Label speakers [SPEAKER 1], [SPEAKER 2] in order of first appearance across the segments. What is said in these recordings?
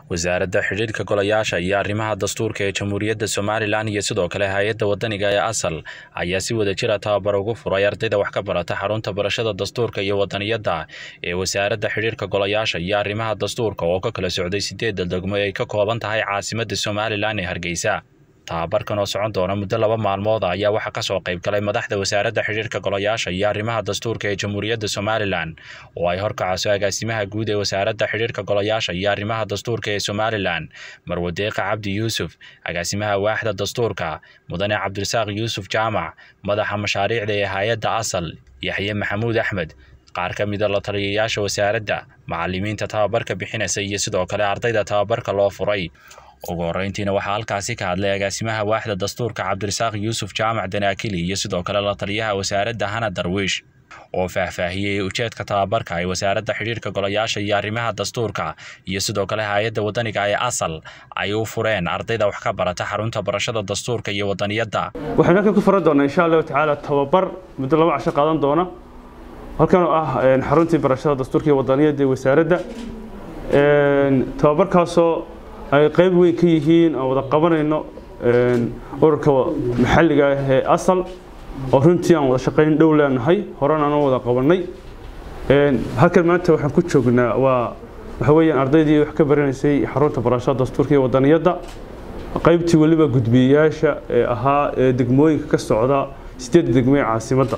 [SPEAKER 1] wasaaradda xidhiirka golayaasha iyo arrimaha dastuurka ee jamhuuriyadda somalilan iyo sidoo kale hay-adda wadaniga ee asal ayaa si wada jira tababar ugu furay ardayda wax ka barata xarunta barashada dastuurka iyo wadaniyadda ee wasaaradda xidhiirka golayaasha iyo arrimaha dastuurka oo ka kala socday sideedda degmo ay ka kooban tahay caasimadda somalilan ee hargeysa tababarkan oo socon doona muddo laba maalmood ayaa waxaa kasoo qayb galay madaxda wasaaradda xidhiirka golayaasha iyo arrimaha dastuurka ee jamhuuriyadda somalilan oo ay horkacayso agaasimaha guud ee wasaaradda xidhiirka golayaasha iyo arrimaha dastuurka ee somalilan marwadeeqa cabdi yuusuf agaasimaha waaxda dastuurka mudane cabdirasaaq yuusuf jaamac madaxa mashaariicda ee hay-adda asal yaxye maxamuud axmed qaar ka mida la taliyayaasha wasaaradda macalimiinta tababarka bixinaysa iyo sidoo kale ardayda tababarka loo furay ugu horreyntiina waxaa halkaasi ka hadlay agaasimaha waaxda dastuurka cabdirasaaq yuusuf jaamac danaakili iyo sidoo kale la taliyaha wasaaradda hana darwiish oo faahfaahiyey ujeedka tababarka ay wasaaradda xidhiirka golayaasha iyo arrimaha dastuurka iyo sidoo kale hay-adda wadaniga ee asal ay u fureen ardayda wax ka barata xarunta barashada dastuurka iyo wadaniyadda
[SPEAKER 2] waxaynu halkan ku furan doonaa insha allahu tacaala tababar muddo laba casho qaadan doona halkan oo ah xaruntii barashada dastuurka iyo wadaniyadda ee wasaaradda tababarkaasoo ay qayb weyn ka yihiin aan wada qabanayno ururka maxalliga ah ee asal oo runtii aan wada shaqayn dhow leenahay horena aan wada qabanay halkan maanta waxaan ku joognaa waa waxa weeyaan ardaydii wax ka baranaysay xarunta barashada dastuurka iyo wadaniyadda qaybtii weliba gudbiyayaasha ee ahaa ee degmooyinka ka socda sideedda degmo ee caasimadda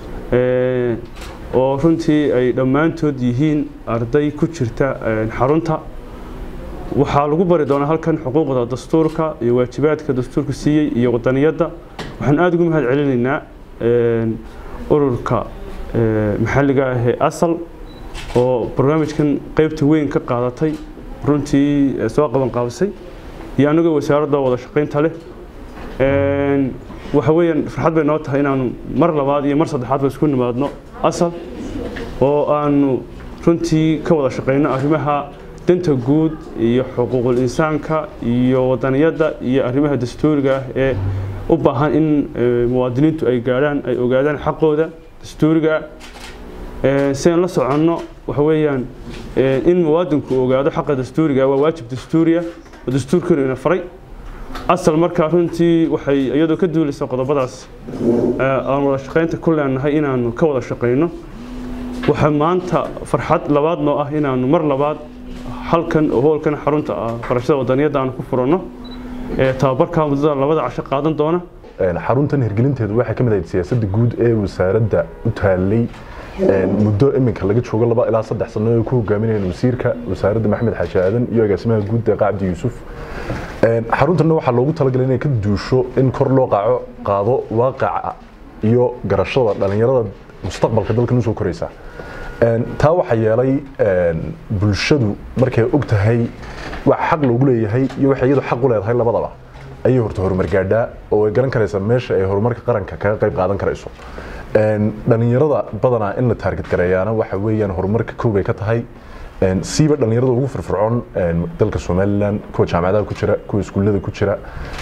[SPEAKER 2] oo runtii ay dhammaantood yihiin arday ku jirta xarunta waxaa lagu bari doonaa halkan xuquuqda dastuurka iyo waajibaadka dastuurku siiyey iyo wadaniyadda waxaan aada ugu mahad celinaynaa ururka maxalliga ah ee asal oo barnaamijkan qeybta weyn ka qaadatay runtii soo qaban qaabisay iyo anagoo wasaaradda wada shaqaynta leh waxa weeyaan farxad bay noo tahay inaanu mar labaad iyo mar saddexaadba isku nimaadno asal oo aanu runtii ka wada shaqayno arrimaha danta guud iyo xuquuqul insaanka iyo wadaniyadda iyo arrimaha dastuuriga ah ee u baahan in muwaadiniintu ay gaadhaan ay ogaadaan xaqooda dastuuriga ah si aan la soconno waxa weeyaan in muwaadinku ogaado xaqa dastuuriga waa waajib dastuuriya oo dastuurkanu ina faray asal markaa runtii waxay iyadoo ka duulaysa qodobadaas aan wada shaqaynta ku leenahay inaanu ka wada shaqayno waxaa maanta farxad labaad noo ah inaanu mar labaad halkan oo hoolkan xarunta barashada wadaniyadda aan ku furanno tababarka muddada labada casho qaadan doona
[SPEAKER 3] xaruntan hirgelinteedu waxay ka mid ahayd siyaasadda guud ee wasaaradda u taallay muddo iminka laga joogo laba ilaa saddex sano ay ku hogaaminayeen wasiirka wasaaradda maxamed xaaji aadan iyo agaasimaha guud deeqa cabdi yuusuf xaruntanna waxaa loogu talagalay inay ka duusho in kor loo qaaco qaado waaqaca iyo garashada dhallinyarada mustaqbalka dalkan usoo koraysa taa waxaa yeelay bulshadu markay og tahay wax xaq loogu leeyahay iyo waxay iyadu xaq u leedahay labadaba ayay horta horumar gaadhaa oo ay garan karaysaa meesha ay horumarka qaranka kaga qayb qaadan karayso dhallinyarada badanaa in la taarget gareeyaana waxa weeyaan horumarka kow bay ka tahay siiba dhallinyarada ugu firfircoon dalka somalilan kuwa jaamacadaha ku jira kuwa iskuullada ku jira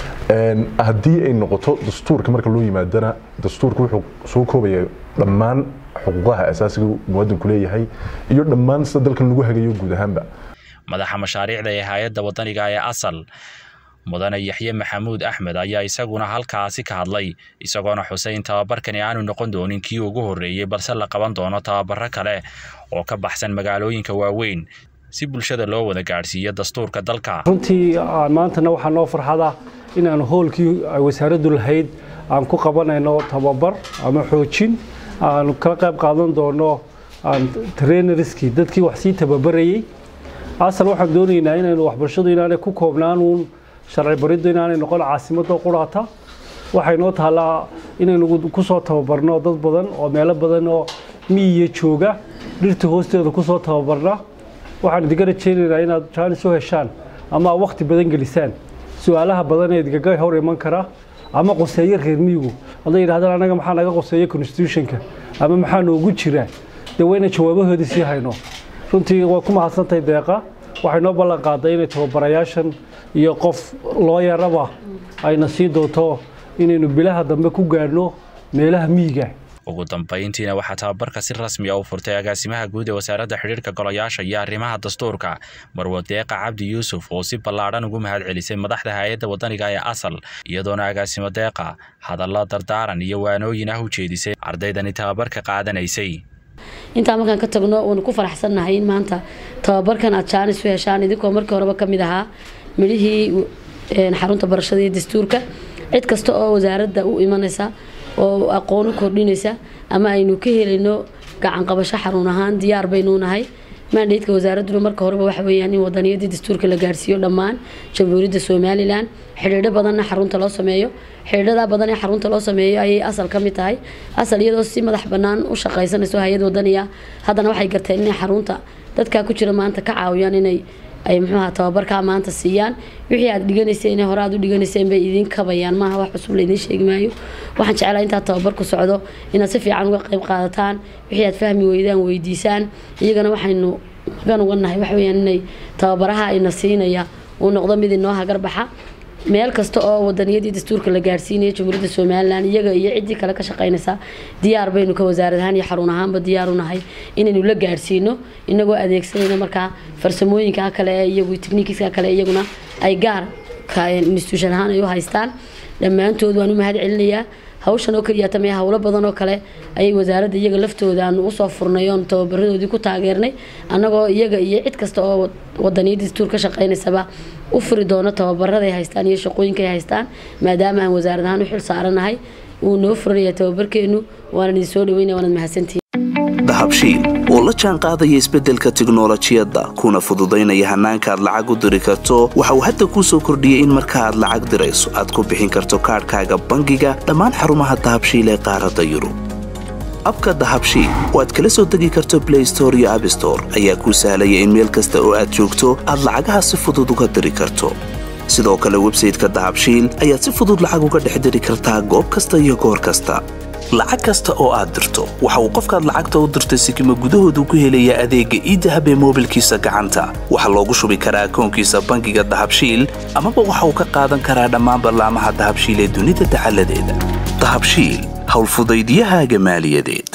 [SPEAKER 3] haddii ay noqoto dastuurka marka loo yimaadana dastuurka wuxuu soo koobaya dhammaan xuquuqaha asaasiga muwaadinku leeyahay iyo dhammaan sida dalkan lagu hagayo guud ahaanba
[SPEAKER 1] madaxa mashaariicda ee hay-adda wadaniga ee asal mudane yaxye maxamuud axmed ayaa isaguna halkaasi ka hadlay isagoona xusay in tababarkani aanu noqon doonin kii ugu horreeyey balse la qaban doono tababaro kale oo ka baxsan magaalooyinka waaweyn si bulshada loo wada gaadhsiiyo dastuurka dalka
[SPEAKER 4] runtii maantana waxaa noo farxada inaanu hoolkii ay wasaaraddu lahayd aan ku qabanayno tababar ama xoojin aanu kala qayb qaadan doono trainerskii dadkii wax sii tababarayey asal waxaan doonaynaa inaynu waxbarashadu inaanay ku koobnaanuun sharci bariddu inaanay noqon caasimadda quraata waxay noo taallaa inaynu ku soo tababarno dad badan oo meelo badan oo miyiya jooga dhirta hoosteeda ku soo tababarna waxaan idinka rajaynaynaa inaad jaanis u heshaan ama wakhti badan gelisaan su-aalaha badan ee idinkaga hor iman kara ama qoseeyo reer miyigu hadday yidhahdaan anaga maxaa naga qoseeya constitutionka ama maxaa noogu jira dee wayna jawaabahoodii sii hayno runtii waa ku mahadsantahay deeqa waxay noo ballan qaaday inay tababarayaashan iyo qof loo yaraba ayna sii doonto inaynu bilaha dambe ku gaadhno meelaha miyiga
[SPEAKER 1] ugu dambayntiina waxaa tababarka si rasmi a u furtay agaasimaha guud ee wasaaradda xidhiirka golayaasha iyo arrimaha dastuurka marwo deeqa cabdi yuusuf oo si ballaadhan ugu mahad celisay madaxda hay-adda wadaniga ee asal iyadoona agaasimo deeqa hadallo dardaaran iyo waanooyin ah u jeedisay ardaydani tababarka qaadanaysay
[SPEAKER 5] intaa markaan ka tagno waanu ku faraxsannahay in maanta tababarkan aad jaanis u heshaan idinkoo markii horeba ka mid ahaa midhihii xarunta barashada iyo dastuurka cid kasta oo wasaaradda u imanaysa oo aqoon u kordhinaysa ama aynu ka helayno gacan qabasho xarun ahaan diyaar baynu nahay maandheydka wasaaradduna marka horeba waxa weeyaan in wadaniyadii dastuurka la gaarsiiyo dhammaan jamhuuriyadda somalilan xidhiidho badanna xarunta loo sameeyo xidhiidhada badan ee xarunta loo sameeyo ayay asal ka mid tahay asal iyadoo si madax bannaan u shaqaysanayso hay-ad wadaniya haddana waxay garteen inay xarunta dadkaa ku jira maanta ka caawiyaan inay ay muxuuha tababarkaa maanta siiyaan wixii aad dhiganayseen hore aad u dhiganayseen bay idiin kabayaan maaha wax cusub laydiin sheegi maayo waxaan jeclaa intaad tababarku socdo inaad si fiican uga qayb qaadataan wixii aad fahmi weydaan weydiisaan iyagana waxaynu magan uga nahay waxa weyaan inay tababaraha ayna siinaya uu noqdo mid inoo hagarbaxa meel kasta oo wadaniyadii dastuurka la gaarsiinaya jamhuuriyadda somalilan iyaga iyo ciddii kale ka shaqaynaysa diyaar baynu ka wasaarad ahaan iyo xarun ahaanba diyaar u nahay inaynu la gaarsiino inagoo adeegsanayno markaa farsamooyinka kale ee iyagu technikiska kale iyaguna ay gaar institution ahaan ay u haystaan dhammaantood waan u mahad celinayaa hawshan oo keliya tamee howlo badan oo kale ayay wasaaradda iyaga laftooda aanu usoo furnay oon tababaradoodii ku taageernay annagoo iyaga iyo cid kasta oo wadaniyadda dastuur ka shaqaynaysaba u furi doono tababaraday haystaan iyo shaqooyinka ay haystaan maadaama aan wasaarad ahaan u xil saaranahay wuu noo furanaya tababarkeenu waanan idin soo dhaweynaya waanad mahadsantihin
[SPEAKER 6] dahabshiil oo la jaan qaadaya isbeddelka tiknolojiyadda kuna fududaynaya hannaanka aad lacag u diri karto waxa uu hadda kuu soo kordhiyey in marka aad lacag dirayso aad ku bixin karto kaadhkaaga bangiga dhammaan xarumaha dahabshiil ee qaaradda yurub abka dahabshiil oo aad kala soo degi karto blay store iyo abstore ayaa kuu sahlaya in meel kasta oo aad joogto aad lacagaha si fudud uga diri karto sidoo kale websayteka dahabshiil ayaad si fudud lacag uga dhex diri kartaa goob kasta iyo goor kasta lacag kasta oo aad dirto waxa uu qofkaad lacagta u dirtay sikima gudahoodu ku helayaa adeegga iidahab ee moobilkiisa gacanta waxaa loogu shubi karaa akoonkiisa bangiga dahabshiil amaba waxa uu ka qaadan karaa dhammaan ballaamaha dahabshiil ee dunida dacaladeeda dahabshiil howlfudaydyahaaga maaliyadeed